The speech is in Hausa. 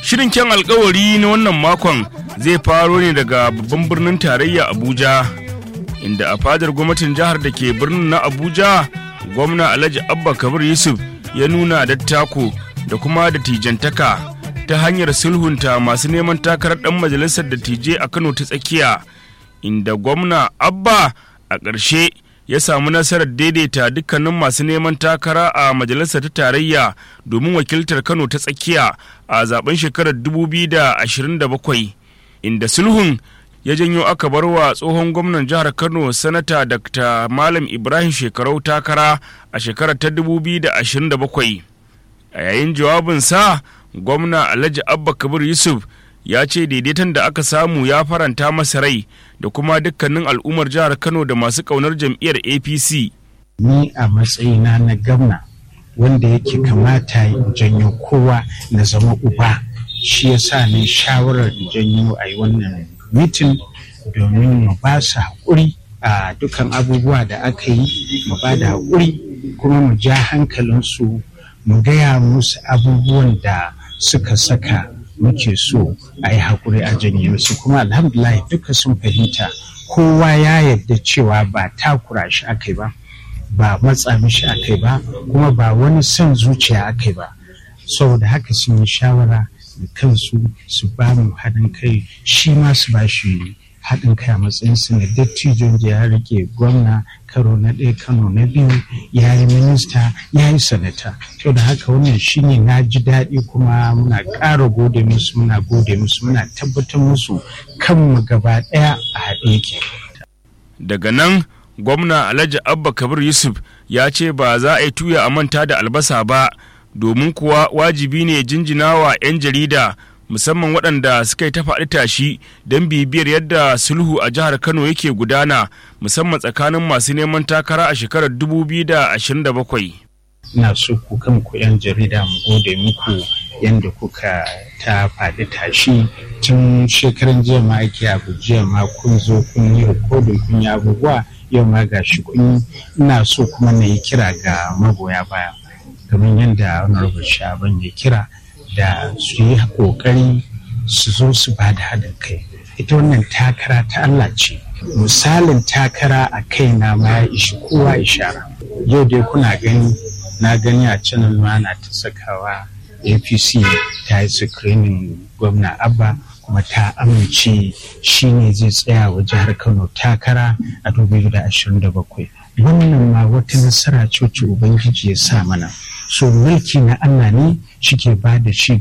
Shirin kyan alkawari na wannan makon zai faro ne daga babban birnin tarayya Abuja, inda a fadar gwamnatin jihar da ke birnin na Abuja, gwamna Alhaji Abba Kabir Yusuf ya nuna dattako da kuma da tijantaka ta hanyar sulhunta masu neman takarar ɗan majalisar dattijai a Kano ta tsakiya, inda gwamna Abba a ƙarshe ya samu nasarar daidaita dukkanin masu neman takara a majalisar ta tarayya domin wakiltar kano ta tsakiya a zaben shekarar 2027 inda sulhun ya janyo aka bar wa tsohon gwamnan jihar kano sanata dr malam ibrahim shekarau takara a shekarar ta 2027 a yayin jawabinsa gwamna alhaji abba kabir yusuf ya ce daidaiton da aka samu ya faranta masa rai da kuma dukkanin al'ummar jihar kano da masu ƙaunar jam'iyyar apc ni a matsayina na gamna wanda yake kamata in janyo kowa na zama uba shi ya sa ni shawarar janyo a yi wannan mitin domin mu ba su haƙuri a dukkan abubuwa da aka yi mu ba da haƙuri kuma mu ja hankalinsu mu gaya musu abubuwan da suka saka muke so a yi haƙuri a janye musu kuma alhamdulillah duka sun fahimta kowa ya yarda cewa ba takura shi aka ba ba matsa mishi aka ba kuma ba wani son zuciya aka ba saboda haka sun yi shawara da kansu su ba mu haɗin kai shi ma su ba shi haɗin kai a matsayinsu na dattijon da ya rike gwamna karo na ɗaya kano na biyu ya yi minista ya yi sanata to da haka wannan shine na ji daɗi kuma muna ƙara gode musu muna gode musu muna tabbatar musu kanmu gaba ɗaya a haɗe yake daga nan gwamna alhaji abba kabir yusuf ya ce ba za a yi tuya a manta da albasa ba domin kuwa wajibi ne jinjina wa 'yan jarida musamman waɗanda suka yi ta faɗi tashi don bibiyar yadda sulhu a jihar kano yake gudana musamman tsakanin masu neman takara a shekarar 2027 ina so ku kanku 'yan jarida mu gode muku yadda kuka ta faɗi tashi tun shekaran jiya ma ake abu jiya ma kun zo kun yi rikodin kun yi abubuwa yau ma ga shi kun ina so kuma na yi kira ga magoya baya kamar yadda honorable shaban ya kira da su yi kokari su zo su ba da haɗin kai ita wannan takara ta Allah ce misalin takara a kai na ma ya ishi kowa ishara yau dai kuna gani na gani a channel ma na ta sakawa apc ta yi screening gwamna abba kuma ta amince shi ne zai tsaya wa jihar kano takara a 2027 wannan ma wata nasara ce ubangiji ya sa mana so mulki na allah ne shi ke ba da shi